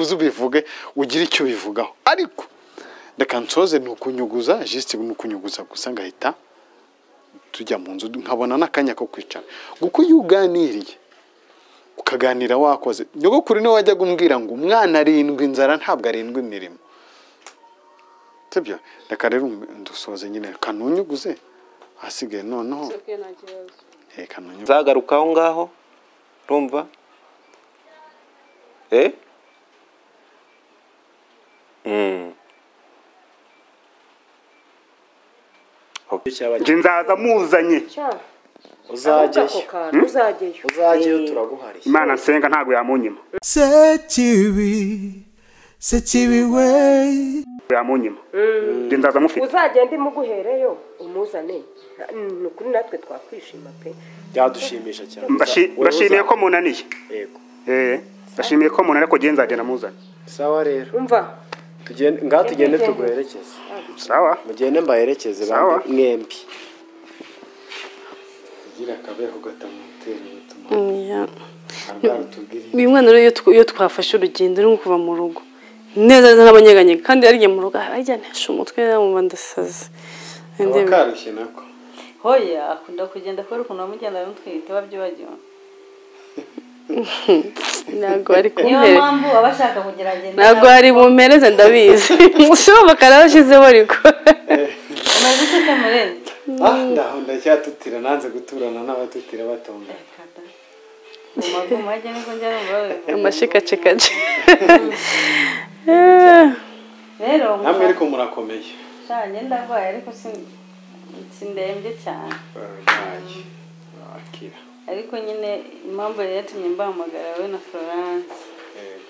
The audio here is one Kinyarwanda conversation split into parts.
uze ubivuge ugire icyo bivugaho ariko reka nsoze ni ukunyuguza jisite ni ukunyuguza gusa ngahita tujya mu nzu nkabona n'akanya ko kwicara kuko iyo uganiriye ukaganira wakoze nyogokuru niwe wajyaga umbwira ngo umwana arindwi inzara ntabwo arindwi imirimo sibyo reka rero dusoze nyine kanunyuguze ahasigaye noneho eh, kanunyuguze nzagaruka aho ngaho urumva eh Mm. njye nzaza muzanye uzajyayo uzajyayo uzajyayo turaguhariye imana nsenga ntabwo yamunyima sekibi sekibi we yamunyima njye nzaza mufite uzagende imuguhereyo umuzane ni ukuri natwe twakwishima pe byadushimisha cyane Mbashi- Wowe mbashimiye uza- ko munaniye yego Eh, mbashimiye ko munaniye ko njye nzagenda muzanye sawa rero umva tugende ngaho tugende tuguherekeze sawa mugende mbaherekeze Sawa. bambi- mwembi kugira akabeho gatamutera ubutumwa Ni- uyu mwana rero iyo tw- iyo twafashe urugendo rwo kuva mu rugo neza neza n'abanyeganyega kandi yariye mu rugo ajya ntihashe umutwe mu ndasazi kaba karushye nako hoya akunda kugenda kubera ukuntu bamugenda bamutwite babyibagiwe ntabwo ari niyo kumpere mpamvu aba ashaka kugerageza ntabwo hari bumpereze ndabizi ushobora karabashyizeho ariko umaze iki se murebe ah ndaho ndacyatutira nanze guturana n'abatutira batonda mu magumu ajya niko njya numva babivuga. amashikacikaci rero namwe ariko murakomeye mushanye ndarwaye ariko si- si ndembye cyane bararwaye bakira ariko nyine impamvu yari yatumye mbahamagara we na florence yego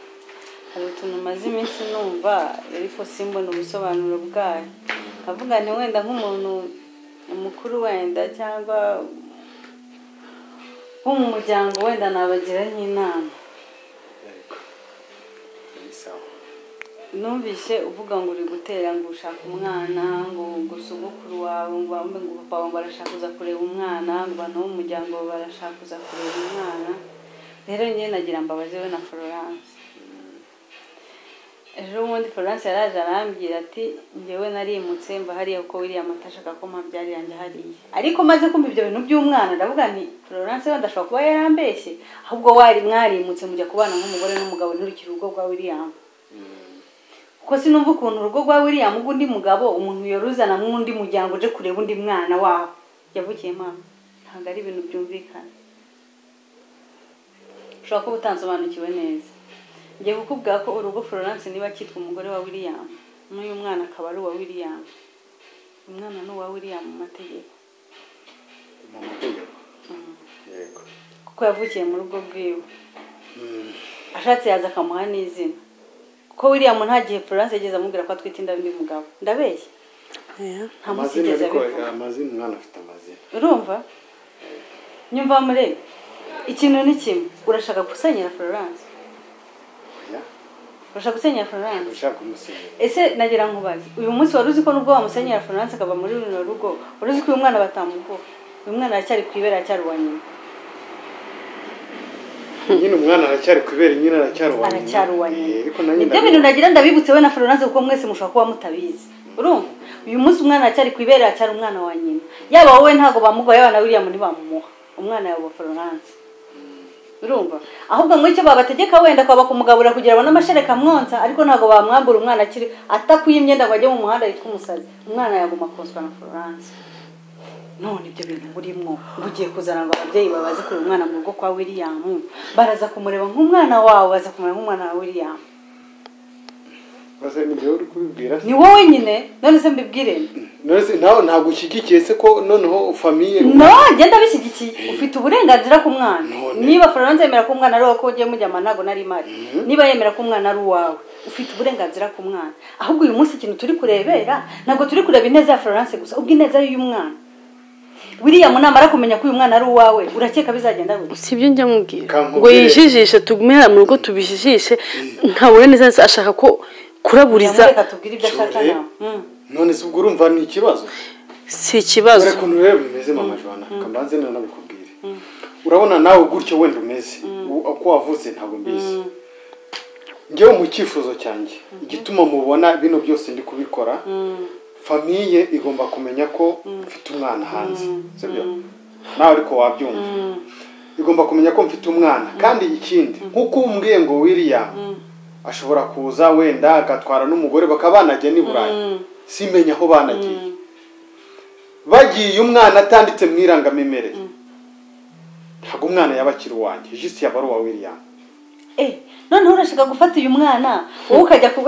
hari utuntu maze iminsi numva ariko simbona ubusobanuro bwayo nkavuga nti wenda nk'umuntu mukuru wenda cyangwa nko mu muryango wenda nabagira nk'inama yego ni sawa numvise uvuga ngo uri gutera ngo ushaka umwana ngo ngo sogokuru wawe ngo wambe ngo papa wawe barashaka kuza kureba umwana ngo abantu bo mu muryango wawe barashaka kuza kureba umwana rero njyewe nagira mbabaze we na florence ejo bundi florence yaraje arambwira ati njyewe narimutse mba hariya kuko wiriya mata ashaka ko mpabyari yanjye hariya ariko maze kumva ibyo bintu by'umwana ndavuga nti florence wenda ashobora kuba yarambeshye ahubwo wari mwarimutse mujya kubana nk'umugore n'umugabo nturikire urugo rwa william kuko sinumva ukuntu urugo rwa william undi mugabo umuntu yoruzana nk'undi muryango uje kureba undi mwana wawe yavukiyemo aho. ntabwo ari ibintu byumvikana ushobora kuba utansobanukiwe neza ngiye kukubwira ko urugo florence niba cyitwa umugore wa william n'uyu mwana akaba ari uwa william umwana ni uwa william mu mategeko mu mategeko yego kuko yavukiye mu rugo rwiwe ashatse yaza akamuha n'izina kuko william nta gihe florence yigeze amubwira ko atwite inda y'undi mugabo ndabeshya nta munsi amazina yigeze ariko abivuga amazina umwana afite amazina urumva nyumva muri ikintu ni kimwe urashaka gusenyera florence oya urashaka gusenyera florence ushaka umusenyeri ese nagira nkubaze uyu munsi wari uzi ko nubwo wamusenyera florence akava muri runo rugo wari uzi ko uyu mwana batamuvuga uyu mwana aracyari ku ibere aracyari uwa nyina nyine umwana aracyari kubera nyine aracyari uwa nyina aracyari uwa nyina Eh, ariko na nyina nibyo bintu nagira ndabibutse we na florence kuko mwese mushobora kuba mutabizi urumva uyu munsi umwana aracyari ku ibere aracyari umwana wa nyina yaba wowe ntabwo bamugaye yaba na william ntibamumuha umwana yawe wa florence urumva ahubwo ngo icyo babategeka wenda kwaba kumugabura kugira abone amashereka amwonsa ariko ntabwo bamwambura umwana akiri atakuye imyenda ngo ajye mu muhanda yitwa umusazi umwana yaguma konswa na florence none ibyo bintu burimo ugiye kuzana ngo ababyeyi babaze kure umwana mu rugo kwa william baraza kumureba nk'umwana wawe baza kumureba nk'umwana wa william baze ni njyewe uri kubibwira se ni wowe nyine none se mbibwire none se nawe ntabwo ushyigikiye se ko noneho famiye no genda bishyigikiye ufite uburenganzira ku mwana None. niba florence yemera ko umwana ari uwawe ko ugiye mujyama ntabwo nari mari niba yemera ko umwana ari uwawe ufite uburenganzira ku mwana ahubwo uyu munsi ikintu turi kurebera ntabwo turi kureba ineza ya florence gusa ubwo ineza y'uyu mwana william namara kumenya ko uyu mwana ari uwawe urakeka bizagenda gute si ibyo njya mubwira Kankubwire. ngo yijijishe tugume hano mu rugo tubijijishe nkabona neza neza ashaka ko kuraburiza reka tubwire ibyo ashaka Cyore. nawe Mm. none se ubwo urumva ni ikibazo si ikibazo dore ukuntu rero bimeze mama jwana kambanze nanabikubwire urabona nawe gutyo wenda umeze U- uko wavuze ntabwo mbizi ngewe mu cyifuzo cyanjye igituma mubona bino byose ndi kubikora famiye igomba kumenya ko mfite umwana hanze sibyo nawe ariko wabyumva igomba kumenya ko mfite umwana kandi ikindi nk'uko umbwiye ngo wiriya ashobora kuza wenda agatwara n'umugore bakaba banajya n'i burayi simenya aho banagiye bagiye umwana atanditse mu irangamimerere ntabwo umwana yaba akiri uwanjye jisiti yaba ari uwa wiriya Eh, noneho urashaka gufata uyu mwana wowe ukajya ku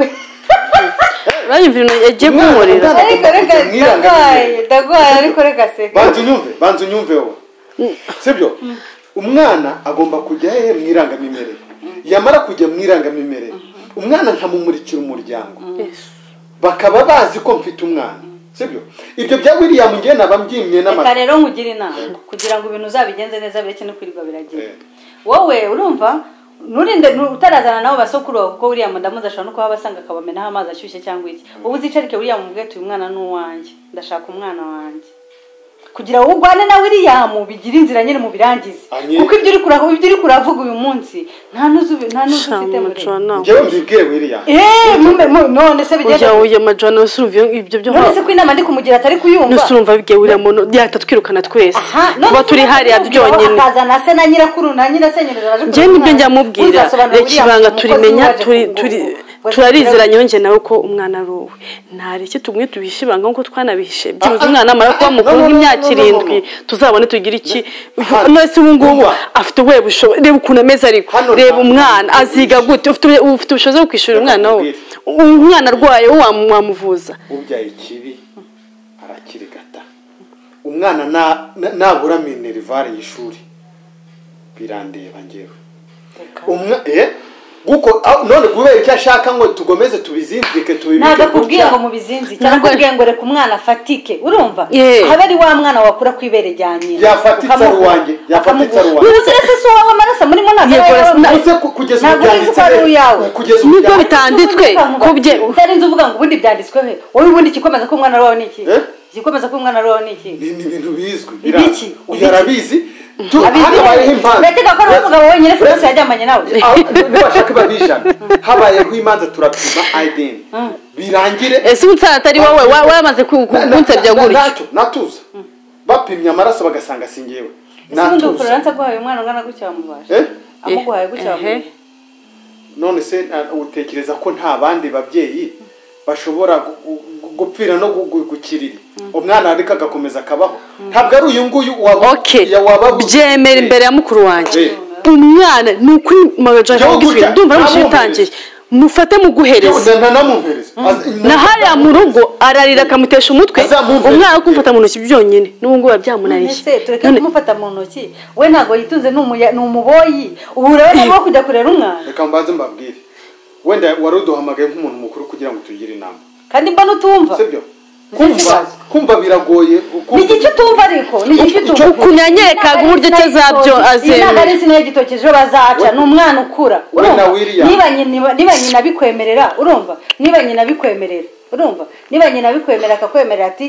uranyumvira ukuntu yagiye kunkorera Umwana- ariko reka Mwirangamiye. ndagwaye ndagwaye ariko reka seka banza unyumve banza unyumve wowe sibyo umwana agomba kujya hehe mu irangamimerere yamara kujya mu irangamimerere umwana nkamumurikira umuryango bakaba bazi ko mfite umwana sibyo ibyo bya william ngewe naba mbyimye reka n'amata rero nkugire inama kugira ngo ibintu uzabigenze neza bireke no kwirirwa biragira Eh. wowe urumva nturinde nu- utarazana nabo basokuru bawe kuko william ndamuzi ashobora no kuba abasanga akabamenaho amazi ashyushye cyangwa iki ubu uzicarike william ubwe uyu mwana ni uwanjye ndashaka umwana wanjye kugira ngo urwane na william bigire inzira nyine mubirangize Anye- kuko ibyo uri kura- ibyo uri kuravuga uyu munsi nta n'uzi nta n'uzi ufite muri majuwana ngewe mbibwiye william eee mume- mu- none se ujya bigenda ujya majuwana wese urumva iyo- ibyo byo none se ko inama ndi kumugira atari kuyumva nuse urumva bigiye uriya muntu yahita twirukana twese tuba turi hariya byonyine akazana se na nyirakuru na nyirasenyereza baje njye nibyo njya mubwira reka ibanga turimenya turi- turi- turarizeranye njye nawe ko umwana ari uwe ntari icyo tubwiye tubihishe ibanga nk'uko twanabihishe byibuze ah, umwana amara kuba ah, mukuru no, no, no, nk'imyaka no, no, no, irindwi no. tuzabone tugire iki nose ubu ngubu Umva. afite ubuhe bushobozi reba ukuntu ameze ariko Hano reba nta- umwana aziga gute ufite ubu- ufite ubushobozi bwo kwishyurira umwana we umwana arwaye wowe wamu- wamuvuza ubyaye ikibi arakirigata umwana na- na- nabura minerivare y'ishuri birandeba ngewe umwa eh guko ah, none kubera icyo ashaka ngo tugomeze tubizinzike tubibike ntabwo akubwiye gutya. ngo mubizinzi cyangwa Ntabwo- akubwiye ngo reka umwana afatike urumva Yeah. haba ari wa mwana wakura ku ibere rya nyina Yafatitse ari uwanjye, yafatitse ari uwanjye. ntuzire se si uwawe amaraso murimo ntabwo Yego, ari rasa- ayawe. Ese ku- kugeza ubu ntabwo ubizi byanditse ko ari he? uyawe kugeza ubu nibyo byanditse- bitanditswe ko bye utarinze uvuga ngo ubundi byanditswe he wowe ubundi ikikomeza ko umwana ari uwawe ni iki Eh? igikomeza ko umwana ari uwawe ni iki ni ni ibintu bizwi Ibiki? bira- Ibiki? uyu arabizi Tu- Abizi hano neza. habayeho impamvu urakeka ko ari umugabo wenyine se gusa yajyamanye nawe ntibashake babijana habayeho imanza turapima ideni birangire ese umutsara atari wowe wa- wamaze ku- ku- Na- na- kunsebya na- gutyo natu- natuza bapimye amaraso bagasanga si ngewe ese ubundi natuza ubufaransa aguhaye umwana ungana gutya wamubasha Eh? amuguhaye gutya Ehe. wamubaye none se na- utekereza ko nta bandi babyeyi bashobora gu- gu- gupfira no gu- gu- gukirira umwana ariko agakomeza akabaho ntabwo ari uyu nguyu waba- okay ya- waba- byemera imbere ya mukuru wanjye Eh. umwana ni ukuri magajana Yo, ndumva gutya, ari nta umushinga utangiye mufate muguhereze Na- na- namuhereza. Az- na hariya mu rugo ararira akamutesha umutwe Azamwumve. umwana wo kumufata mu ntoki byonyine n'ubu ngubu biba ese byamunariye tureke None- kumufata mu ntoki we ntabwo yitunze ni umuya- ni umuboyi ubu urabona aho kujya kurera umwana reka mbanze mbabwire wenda wari uduhamagaye nk'umuntu mukuru kugira ngo tugire inama kandi mba n'utumva sibyo Nicyo kumva kibazo. kumva biragoye ni kumva- igice utumva ariko ni igice utumva ukuntu yanyerekaga uburyo cyo azabyo iyi ntabwo ari azemera insina y'igitoki ejo bazaca ni umwana ukura We na urumva William. niba nyina niba nyina abikwemerera urumva niba nyina abikwemerera urumva niba nyina abikwemerera akakwemerera ati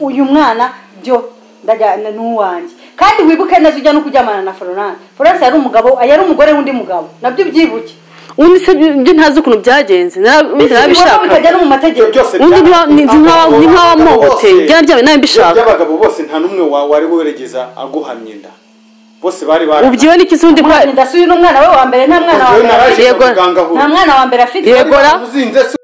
uyu mwana byo ndajyana n'uwanjye kandi wibuke neza ujya no kuryamana na florence florence yari umugabo yari umugore w'undi mugabo nabyo byibuke undi se byo ntazi ukuntu byagenze nara- ubundi bibona narabishaka bitajya no mu ibyo mategeko byose undi bya- ni nka- ni nk'awamuhoteye Bose- byaba byabaye nawe mbishaka by'abagabo bose nta n'umwe wa- wari weregeza aguhamye inda bose bari bari ubyiwe n'ikizindi ko ndasuye n'umwana we wa mbere nta mwana wa Njyewe mbere afite. naraje Yego. kwa muganga aho nta mwana wa mbere afite Yego. Gora. uzinze se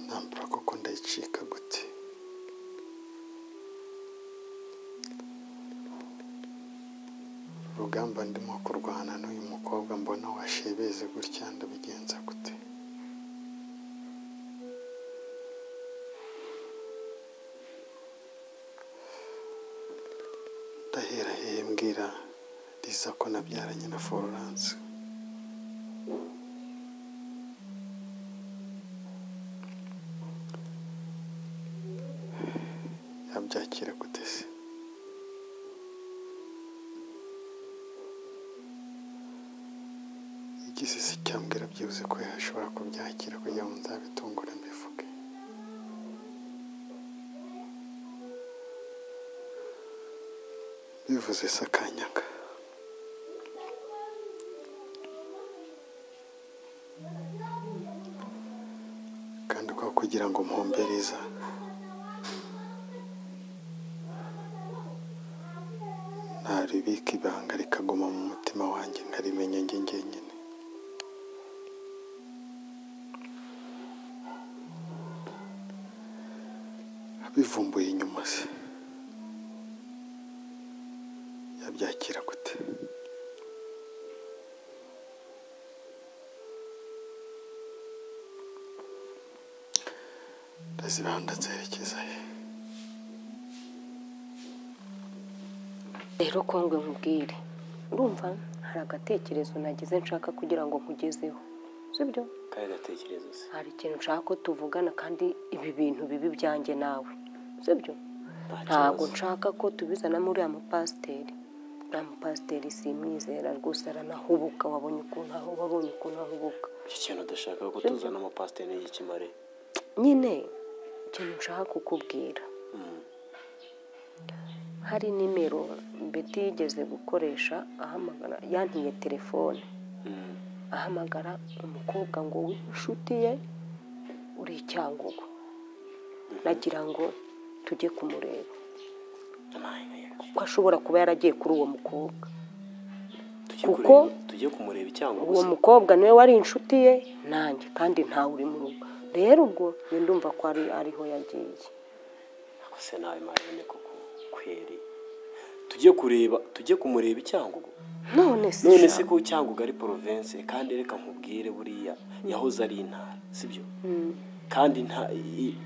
nambura koko ndayicika gute urugamba ndimo kurwana n'uyu mukobwa mbona washebeze gutya ndabigenza gute ndahera hehe mbwira riza ko nabyaranye na florence yabyakira gute se isi si cyambwira byibuze ko yashobora kubyakira kugira ngo nzabitungure mbivuge bivuze se akanyaga kandi kwa kugira ngo mpombereza naribika ibanga rikaguma mu mutima wanjye nkarimenya njye njyenyine abivumbuye inyuma se yabyakira gute ndazibanda nzerekeza he rero kongwe nkubwire urumva hari agatekerezo nagize nshaka kugira ngo nkugezeho sibyo kaya gatekerezo se hari ikintu nshaka ko tuvugana kandi ibi bintu bibi byanjye nawe sibyo ntabwo nshaka ko tubizanamo uriya mupasiteri uriya mupasiteri simwizera rwose aranahubuka wabonye ukuntu ahu- wabonye ukuntu ahubuka icyo kintu udashaka ko tuzana amapasiteri n'igikimare nyine ikintu nshaka kukubwira hari nimero beti yigeze gukoresha ahamagara yantiye telefone ahamagara umukobwa ngo w'inshuti ye uri icyangugu nagira ngo tujye kumureba kuko ashobora kuba yaragiye kuri uwo mukobwa tujye Kuko- kureba tujye kumureba icyango uwo gusa mukobwa niwe wari inshuti ye nanjye kandi ntawe uri mu rugo rero ubwo njye ndumva ko ari ariho yagiye Ako se nawe marine koko kweri tujye kureba tujye kumureba icyangugu none se none se sha, ko icyangugu ari province kandi reka nkubwire buriya yahoze ari intara sibyo kandi nta i-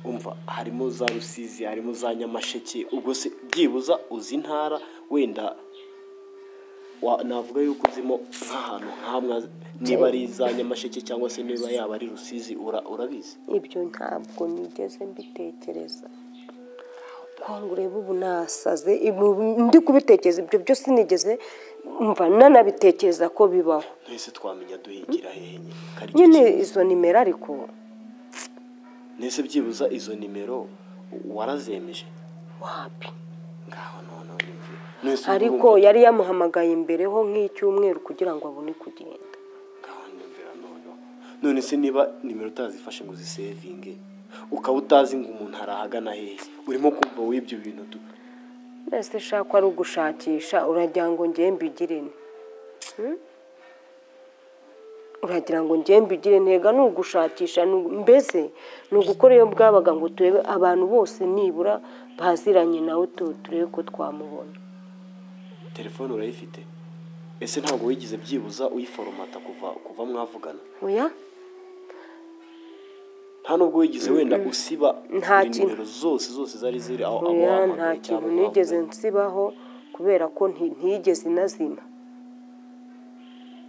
umva harimo za rusizi harimo za nyamasheke ubwo se byibuza uzi intara wenda wa- navuga yuko uzimo nk'ahantu nk'amwe niba ari za nyamasheke cyangwa se niba yaba ari rusizi ura- urabizi ibyo ntabwo nigeze mbitekereza ko ureba ubu nasaze ibu- ndi kubitekereza ibyo byose nigeze mva nanabitekereza ko bibaho twese twamenya duhingira hehe nyine Kari icyo nyine kintu. izo nimero ariko nese byibuza izo nimero warazemeje wapi ngaho noneho ni byo. Nese urumva- ariko yari yamuhamagaye imbere ho nk'icyumweru kugira ngo abone kugenda ngaho ndumvira noneho none se niba nimero utazifashe ngo uzisevinge ukaba utazi ngo umuntu arahagana hehe urimo kumva w'ibyo bintu tu mbese shaka ari ugushakisha uragira ngo ngiye mbigire ne Hmm? uragira ngo ngiye mbigire ntega ni ugushakisha ni ugu- mbese ni ugukora iyo bwabaga ngo turebe abantu bose nibura baziranye nawe tu- turebe ko twamubona telefone urayifite ese ntabwo wigeze byibuza uyiforomata kuva kuva mwavugana oya nta nubwo wigeze wenda usiba Nta kintu. nimero zose zose zari ziri aho aho oya nta wahamagaye kintu cyangwa nigeze mwavuganye. nsibaho kubera ko nti- ntiyigeze inazima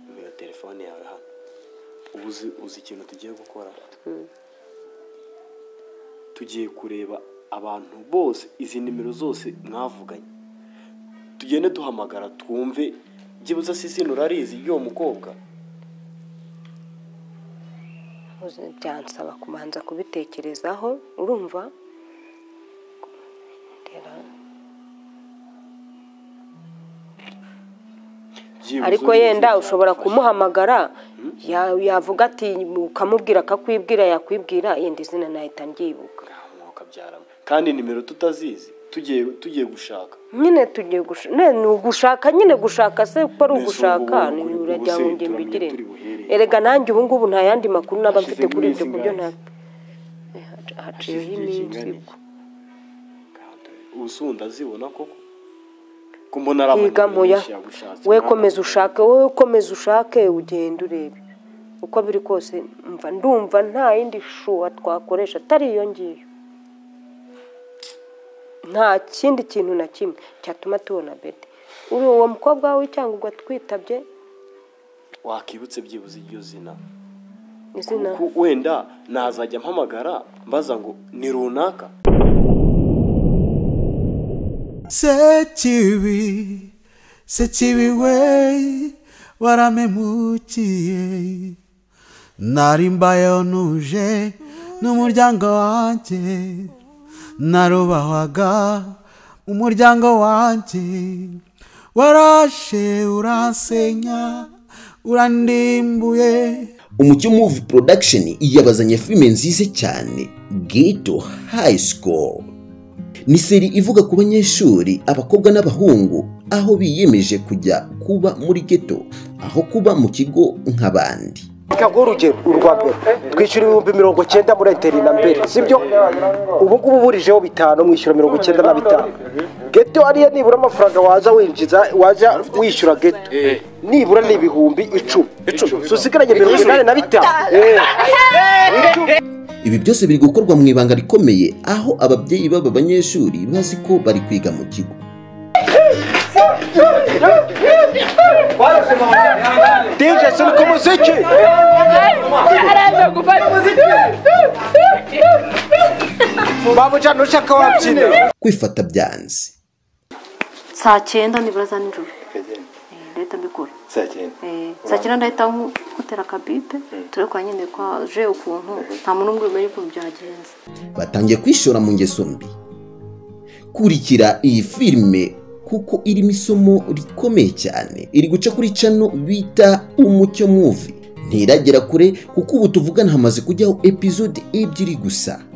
nimero ya telefone yawe hano ubu uzi uzi ikintu tugiye gukora tugiye kureba abantu bose izi nimero zose mwavuganye tugende duhamagara twumve byibuze sisi urarizi ry'uwo mukobwa Uzi, byansaba kubanza kubitekerezaho urumva Reba. Byibuze ariko ubizi yenda cyangwa ushobora ufashe. kumuhamagara ya- yavuga ati ukamubwira akakwibwira yakwibwira yenda izina nahita mbyibuka Ngaho umwuka abyaramo. kandi nimero tutazizi tugiye tugiye gushaka nyine tugiye gushaka ni ugushaka nyine gushaka se ko ari Mbese ubu ugushaka ubu ni kuri- urajya ubu mu se ngimbi turamenya igire turi buhere. erega nanjye ubu ngubu nta yandi makuru naba Hashize mfite kuri ibyo iminsi kubyo nta ingahe? Eh, hac- Hashize haciyeho igihe iminsi kingana ubwo iki? Ngaho dore. ubu se ubu ndazibona koko ko mbona ari yiga abantu moya benshi yagushatse. we Ntabwo- komeza ushake wowe komeza ushake ugenda urebe uko biri kose mva ndumva nta yindi shuwa twakoresha atari iyo ngiyo nta kindi kintu na kimwe cyatuma tubona bede uri uwo mukobwa wawe cyangwa ubwo twitabye wakibutse byibuze iryo zina izina Ku- wenda nazajya mpamagara mbaza ngo ni runaka Setiri, Setiri way. waramemukiye nari mbayeho ntuje n'umuryango wanjye narubahwaga umuryango wanjye warashe uransenya urandimbuye umucyo muvi production yabazanye filime nziza cyane ghetto high school ni seri ivuga ku banyeshuri abakobwa n'abahungu aho biyemeje kujya kuba muri ghetto aho kuba mu kigo nk'abandi ngo urugero urwa mbere twishyura ibihumbi mirongo icyenda muri enteri na mbere sibyo ubu ngubu uburijeho bitanu mwishyura mirongo icyenda na bitanu geto ariyo nibura amafaranga waza winjiza waza wishyura geto nibura ni ibihumbi icumi susigaranye mirongo inani na bitanu ibi byose biri gukorwa mu ibanga rikomeye aho ababyeyi b'aba banyeshuri bazi ko bari kwiga mu kigo deje sinuka umuziki babuja ntushaka wabyina kwifata byanze saa cyenda nibura za nijoro Eh, ndahita mbikora Eh, saa cyenda ndahita nku- nkutera akabipe turebe kwa nyine kwa je ukuntu nta muntu umwe umenya ukuntu byagenze batangiye kwishora mu ngeso mbi kurikira iyi filime kuko irimo isomo rikomeye cyane iri guca kuri cano bita umucyo muvi ntiragera kure kuko ubu tuvugana hamaze kujyaho epizode ebyiri gusa